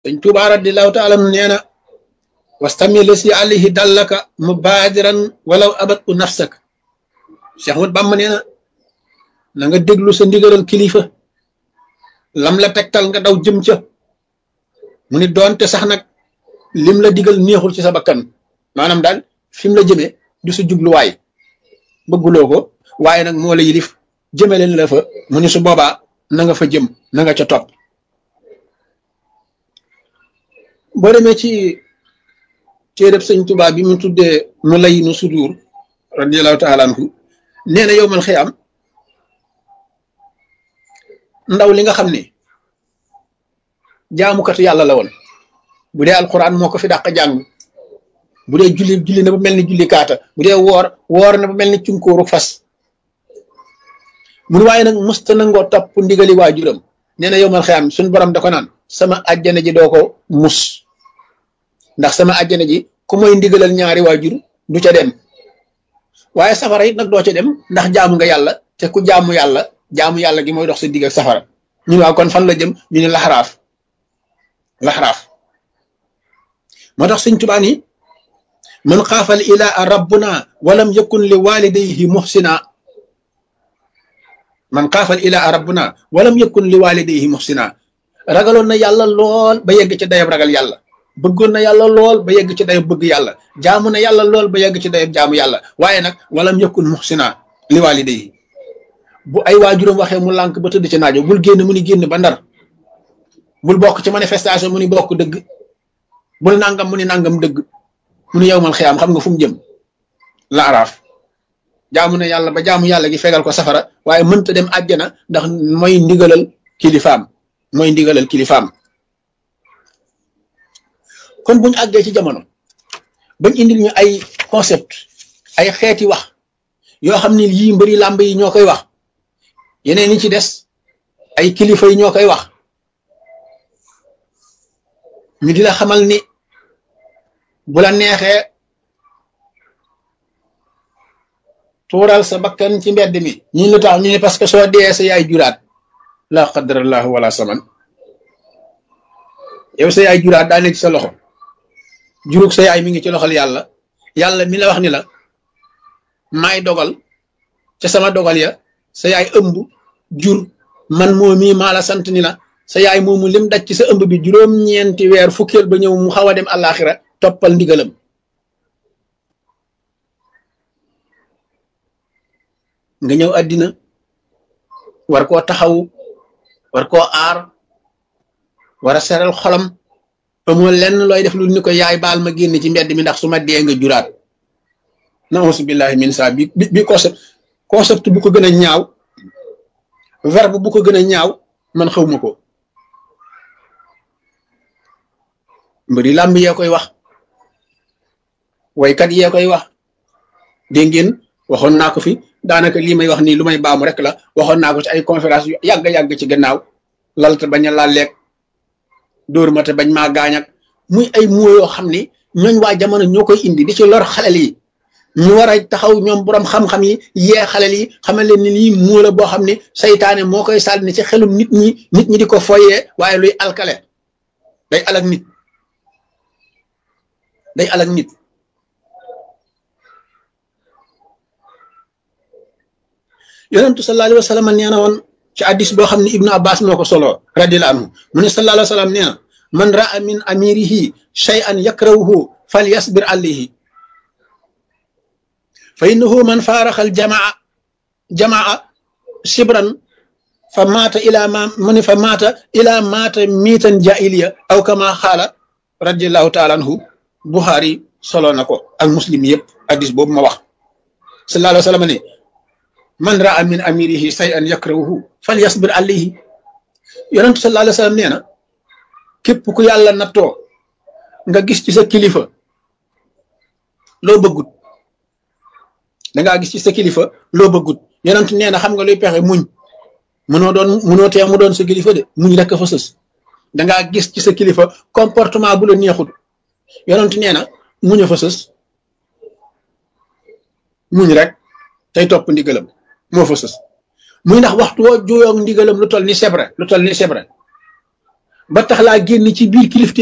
dañ Tuubaa radiyallaahu taala nee na wastamil si alayhi dallaka mubaadiran walaw abat u nafsak Cheikh Ahmad Bamba nee na na nga déglu sa ndigalal kilifa lam la tegtal nga daw jëm ca mu ni doonte sax nag lim la digal neexul ci sa bakkan maanaam daal fi mu la jëmee du sa jubluwaay bëgguloo ko waaye nag moo la yilif jëme leen la fa mu ni su boobaa na nga fa jëm na nga ca topp boo demee ci téereb sëñ Tuubaa bi mu tuddee nu lay nu sudur radiallahu taala anhu nee na yow mal xiyaam ndaw li nga xam ne jaamukatu yàlla la woon bu dee alquran moo ko fi dàq jàng bu dee julli julli na bu mel ni julli kaata bu dee woor woor na bu mel ni cunkóoru fas mun waaye nag musta nangoo topp ndigali waajuram nee na yow mal xiyaam suñ borom da ko naan sama àjjana ji doo ko mus ndax sama àjjana ji ku mooy ndigalal ñaari waajur du ca dem waaye safara it nag doo ca dem ndax jaamu nga yàlla te ku jaamu yàlla jaamu yàlla gi mooy dox sa digg ak safara ñu ne waaw kon fan la jëm ñu ne laxaraaf laxaraaf moo tax Sëñ Tuubaa ni man xaafal ilaa rabbuna walam yakun li walidayhi muhsina man xaafal ilaa rabbuna walam yakun li walidayhi muhsina ragaloon na yàlla lool ba yegg ci dayab ragal yàlla bëggoon na yàlla lool ba yegg ci dayab bëgg yàlla jaamu na yàlla lool ba yegg ci dayab jaamu yàlla waaye nag walam yakun muhsina li walidayhi bu ay waajuram waxee mu lànk ba tëdd ci naajo bul génn mu ni génn ba ndar bul bokk ci manifestation mu ni bokk dëgg bul nangam mu ni nangam dëgg mu ni yow mal xiyaam xam nga fu mu jëm la araaf jaamu na yàlla ba jaamu yàlla gi fegal ko safara waaye mënta dem àjjana ndax mooy ndigalal kilifaam mooy ndigalal kilifaam kon buñu àggee ci jamono bañ indil ñu ay concept ay xeeti wax yoo xam ne yii mbëri làmb yi ñoo koy wax yeneen yi ci des ay kilifa yi ñoo koy wax ñu di la xamal ni bu la neexee tuural sa bakkan ci mbedd mi ñi lu tax ñu ne parce que soo dee sa yaay juraat la qadarallahu wala saman yow sa yaay juraat daa nekk ci sa loxo jurug sa yaay mi ngi ci loxol yàlla yàlla mi la wax ni la maay dogal ca sama dogal ya sa yaay ëmb jur man moo mii maa la sant ni la sa yaay moomu lim daj ci sa ëmb bi juróom-ñeenti weer fukkeel ba ñëw mu xaw a dem àllaaxira toppal ndigalam nga ñëw àddina war koo taxaw war koo aar war a seral xolam amoo lenn looy def lu ni ko yaay baal ma génn ci mbedd mi ndax su ma dee nga juraat nausu billahi min saa bi bi concept concept bu ko gën a ñaaw verbe bu ko gën a ñaaw man xawma ko mbëri làmb yee koy wax waykat yee koy wax dégg ngeen waxoon naa ko fi daanaka lii may wax nii lu may baamu rek la waxoon naa ko ci ay conférence yu yàgg-yàgg ci gannaaw lalta bañ a laal lekk dóor ma te bañ maa gaañ ak muy ay moo yoo xam ni ñooñ waa jamono ñoo koy indi di ci lor xalel yi ñu war a taxaw ñoom borom xam-xam yi yee xalel yi xamal leen ni lii moo la boo xam ne saytaane moo koy sànni ci xelum nit ñi nit ñi di ko foyee waaye luy alkale day alak nit day alak nit yonentu sallallahu alayhi wa sallam nee na woon ci addis boo xam ne ibnu abbas moo ko solo radiyallahu anhu mu ne sallallahu alayhi wa sallam nee na man raa min amirihi shay'an yakrahuhu falyasbir alayhi fa innahu man faaraxal jamaa jamaa sibran fa maata ila ma mu ne fa maata ila maata miitan jaahiliya aw kama xaala radiallahu taala anhu buxaari solo na ko ak muslim yëpp addis boobu ma wax sallallahu alayhi wa sallam ne man raa min amirihi shay'an yakrahuhu falyasbir alayhi yonentu sallallahu alayhi wa sallam nee na képp ku yàlla nattoo nga gis ci sa kilifa loo bëggut dangaa gis ci sa kilifa loo bëggut yonent nee na xam nga luy pexe muñ mënoo doon mënoo tee mu doon sa kilifa de muñ rek fa sës dangaa gis ci sa kilifa comportement bu la neexut yonent nee na muñ a fa sës muñ rek tey topp ndigalam moo fa sës muy ndax waxtu woo juyoog ndigalam lu toll ni sebre lu toll ni sebre ba tax laa génn ci biir kilifte